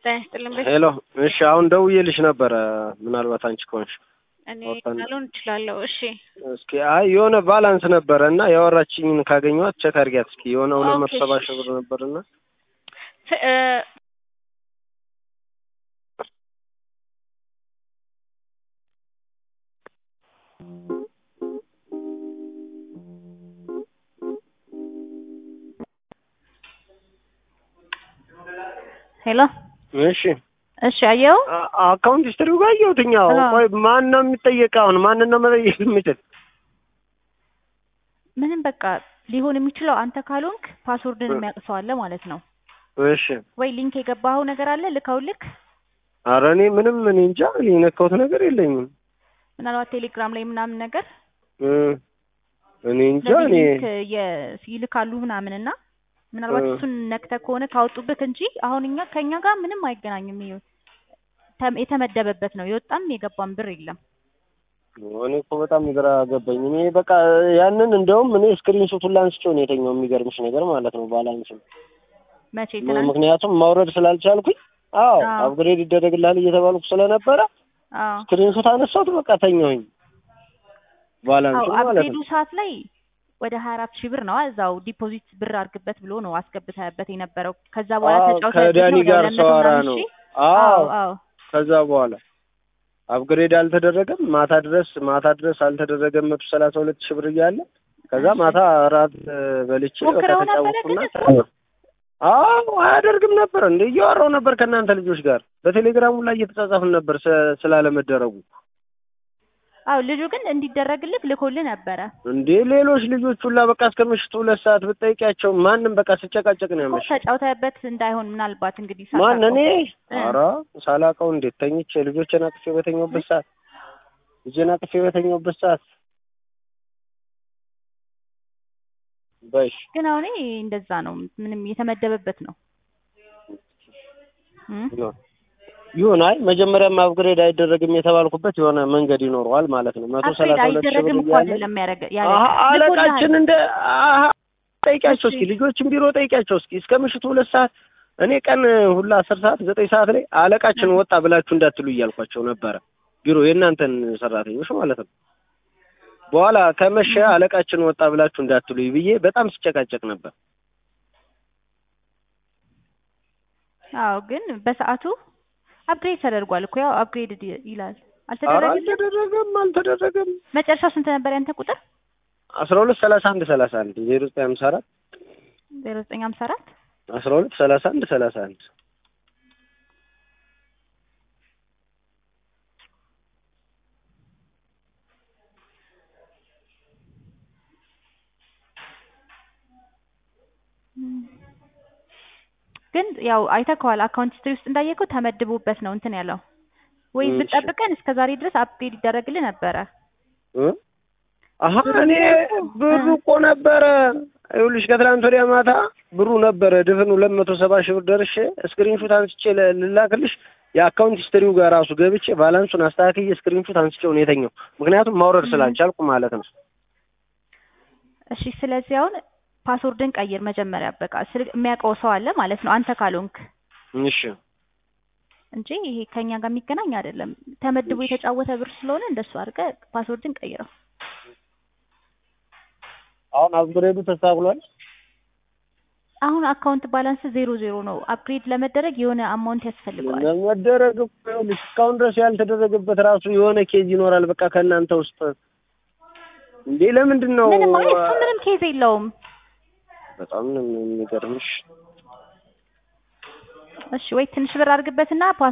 ጤና ይስጥልኝ። በ- ሄሎ እሺ፣ አሁን ደውዬልሽ ነበረ። ምናልባት አንቺ ከሆንሽ እኔ ወጣን። ላልሆን እችላለሁ። እሺ እስኪ አይ የሆነ ባላንስ ነበረ እና ያወራችኝን ካገኘኋት ቼክ አድርጊያት እስኪ የሆነ ሁለት መቶ ኦኬ፣ ሰባ እሺ፣ ሺህ ብር ነበርና ት- እ፣ ሄሎ እሺ እሺ፣ አየው አ- አካውንት ሂስትሪው ጋር አየሁትኝ። አዎ አዎ። ቆይ ማን ነው የሚጠየቅ? አሁን ማንን ነው መጠየቅ የምችል? ምንም በቃ ሊሆን የሚችለው አንተ ካልሆንክ ፓስወርድን የሚያውቅ ሰው አለ ማለት ነው። እሺ ወይ ሊንክ የገባኸው ነገር አለ ልከው ልክ ኧረ እኔ ምንም እኔ እንጃ እኔ የነካሁት ነገር የለኝም። ምናልባት ቴሌግራም ላይ ምናምን ነገር እ እኔ እንጃ ስለዚህ እኔ ሊንክ የ- ይልካሉ ምናምን እና ምናልባት እ። እሱን ነክተህ ከሆነ ካወጡብህ እንጂ አሁን እኛ ከእኛ ጋር ምንም አይገናኝም። ይኸው ተም- የተመደበበት ነው የወጣም የገባም ብር የለም። እኔ እኮ በጣም ግራ ገባኝ። እኔ በቃ ያንን እንደውም እኔ ስክሪን ሾቱን ላንስቼው ነው የተኛው። የሚገርምሽ ነገር ማለት ነው ባላንስ መቼ ትናንት? ምክንያቱም ማውረድ ስላልቻልኩኝ አዎ አዎ። አፕግሬድ ይደረግልሃል እየተባልኩ ስለነበረ አዎ ስክሪን ሾት አነሳሁት። በቃ ተኛሁኝ። ባላንሱ አዎ ማለት አፕግሬዱ ነው። ሰዓት ላይ ወደ ሀያ አራት ሺህ ብር ነው እዛው ዲፖዚት ብር አድርግበት ብሎ ነው አስገብተህበት የነበረው። ከዛ በኋላ አዎ ተጫውተህበት ከዳኒ ነው ወደ ጋር ሁለት መቶ ሰዋራ ምናምን ነው። ሺህ። አዎ አዎ አዎ ከዛ በኋላ አፕግሬድ አልተደረገም። ማታ ድረስ ማታ ድረስ አልተደረገም። መቶ ሰላሳ ሁለት ሺህ ብር እያለ ከዛ እሺ። ማታ እራት እ፣ በልቼ በቃ ሞክረው ነበረ ተጫወትኩና ግን እሱ? ተኛሁ። አዎ አያደርግም ነበር እንደ እያወራሁ ነበር ከእናንተ ልጆች ጋር በቴሌግራሙ ላይ እየተጻጻፍን ነበር ስ- ስላለመደረጉ አዎ ልጁ ግን እንዲደረግልህ ልኮልህ ነበረ እንዴ ሌሎች ልጆች ሁላ በቃ እስከ ምሽቱ ሁለት ሰዓት ብጠይቂያቸው ማንም በቃ ስጨቃጨቅ ነው እኮ ያመሸ ተጫውተህበት እንዳይሆን ምናልባት እንግዲህ ማን ሳታውቀው። እኔ እ። ኧረ ሳላውቀው እንዴት ተኝቼ ልጆችን አቅፌ በተኛሁበት ሰዓት ልጄን አቅፌ በተኛሁበት ሰዓት በሽ ግን አሁን ይሄ እንደዛ ነው ምንም የተመደበበት ነው እም? ይሁን ይሁን አይ መጀመሪያም አፕግሬድ አይደረግም የተባልኩበት የሆነ መንገድ ይኖረዋል ማለት ነው መቶ አፕግሬድ ሰላሳ ሁለት ሺህ ብር አይደረግም እኮ እያለ አይደለም ያደረገ ያለ አሀ አለቃችን እንደ አሀ ጠይቂያቸው እሺ። እስኪ ልጆችን ቢሮ ጠይቂያቸው እስኪ እስከ ምሽቱ ሁለት ሰዓት እኔ ቀን ሁላ አስር ሰዓት ዘጠኝ ሰዓት ላይ አለቃችን ወጣ ብላችሁ እንዳትሉ እያልኳቸው ነበረ ቢሮ የእናንተን ሰራተኞች ማለት ነው በኋላ ከመሸ አለቃችን ወጣ ብላችሁ እንዳትሉ ብዬ በጣም ስጨቃጨቅ ነበር አዎ ግን በሰዓቱ አፕግሬድ ተደርጓል እኮ ያው አፕግሬድ ይላል ኧረ አልተደረገም አልተደረገም አልተደረገም መጨረሻው ስንት ነበር ያንተ ቁጥር አስራ ሁለት ሰላሳ አንድ ሰላሳ አንድ ዜሮ ዘጠኝ ሀምሳ አራት ዜሮ ዘጠኝ ሀምሳ አራት አስራ ሁለት ሰላሳ አንድ ሰላሳ አንድ ግን ያው አይተከዋል አካውንት ሂስትሪ ውስጥ እንዳየከው ተመድቦበት ነው እንትን ያለው ወይ እሺ። ብትጠብቀን እስከ ዛሬ ድረስ አፕግሬድ ይደረግልህ ነበረ እ? አሀ እኔ ብሩ እኮ ነበረ ይኸውልሽ ከትላንት ወዲያ ማታ ብሩ ነበረ ድፍን ሁለት መቶ ሰባ ሺህ ብር ደርሼ ስክሪንሹት አንስቼ ለ- ልላክልሽ የአካውንት ሂስትሪው ጋር ራሱ ገብቼ ባላንሱን አስተካክዬ ስክሪንሹት አንስቼው ነው የተኛው ምክንያቱም ማውረድ ስላልቻልኩ ማለት ነው እሺ ስለዚህ አሁን ፓስወርድን ቀይር መጀመሪያ በቃ ስል የሚያውቀው ሰው አለ ማለት ነው አንተ ካልሆንክ እሺ እንጂ ይሄ ከኛ ጋር የሚገናኝ አይደለም ተመድቦ የተጫወተ ብር ስለሆነ እንደሱ አድርገህ ፓስወርድን ቀይረው አሁን አፕግሬዱ ተስተካክሏል አሁን አካውንት ባላንስ ዜሮ ዜሮ ነው አፕግሬድ ለመደረግ የሆነ አማውንት ያስፈልገዋል ለመደረግ እኮ ይኸውልሽ እስካሁን ድረስ ያልተደረገበት ራሱ የሆነ ኬዝ ይኖራል በቃ ከእናንተ ውስጥ እንዴ ለምንድን ነው ምንም አይ እሱ ምንም ኬዝ የለውም በጣም ነው የሚገርምሽ እሺ ወይ ትንሽ ብር አድርግበትና